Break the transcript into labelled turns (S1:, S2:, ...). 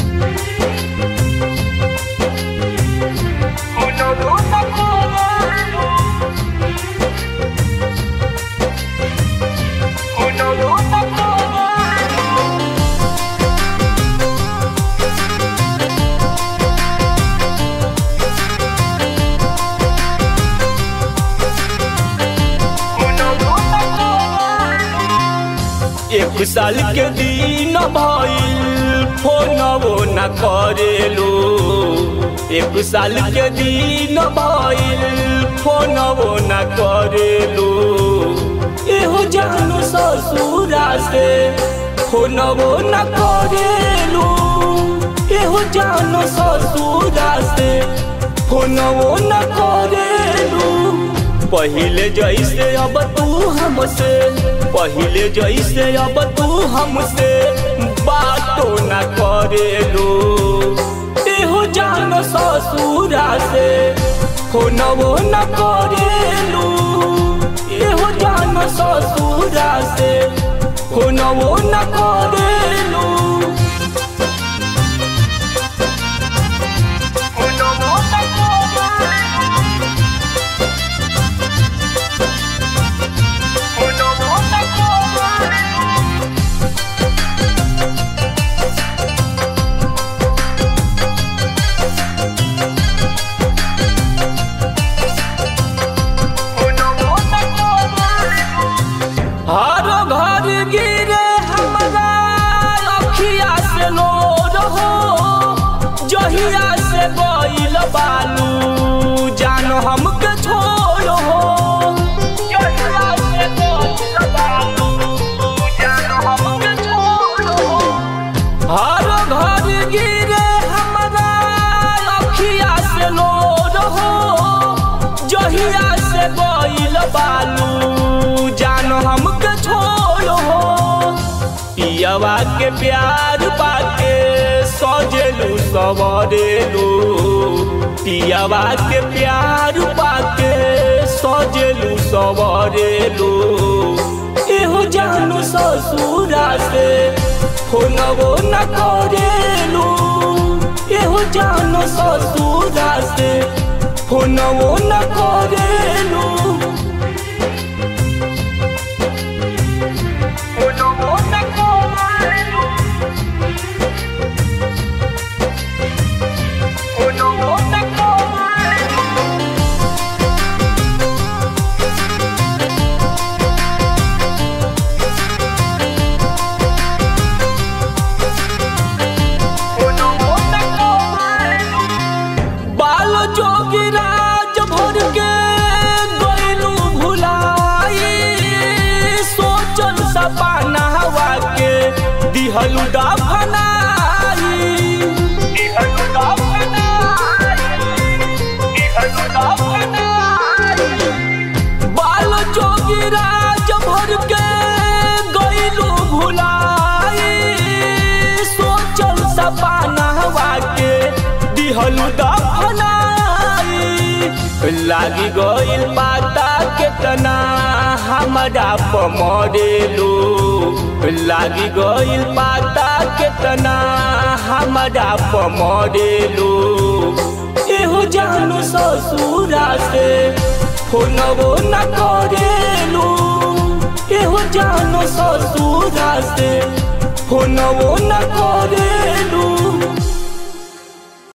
S1: एक साल के दिन भइल फोनवो न करेलो एक साल के दिन भइल फोनवो न करेलो एहो जानो ससुरा से फोनवो न करेलो एहो जानो ससुरा से फोनवो न करेलो पहिले जैसे अब तू हमसे पहिले जैसे अब तू हमसे बातो न करेलो एहो जान ससुरा से फोनवो न करेलो एहो जान ससुरा से फोनवो न करेलो हर घर गिरे हमारा अखिया से लो रहो जहिया से गइल बालू जान हमके छोड़ हो जहिया से गइल बालू जान हमके छोड़ हो हर घर गिरे हमारा अखिया से लो रहो जहिया से गइल बालू जान हमके छोड़ हो पियवा के प्यार पाके सजेलू सवरेलू पियवा के प्यार पाके सजेलू सवरेलू एहो जानो ससुरा से फोनवो न करेलू एहो जानो ससुरा से फोनवो न करेलू बाल जोगी राज भर के गइलू भुलाई सोचल सपना हवा के दिहलू दफनाई दिहलू दफनाई दिहलू दफनाई बाल जोगी राज भर के गइलू भुलाई सोचल सपना हवा के दिहलू दफनाई लागी गइल पाता केतना हमरा पमरेलू लागी गइल पाता केतना हमरा पमरेलू एहो जानो ससुरा से फोनवो न करेलू एहो जानो ससुरा से फोनवो न करेलू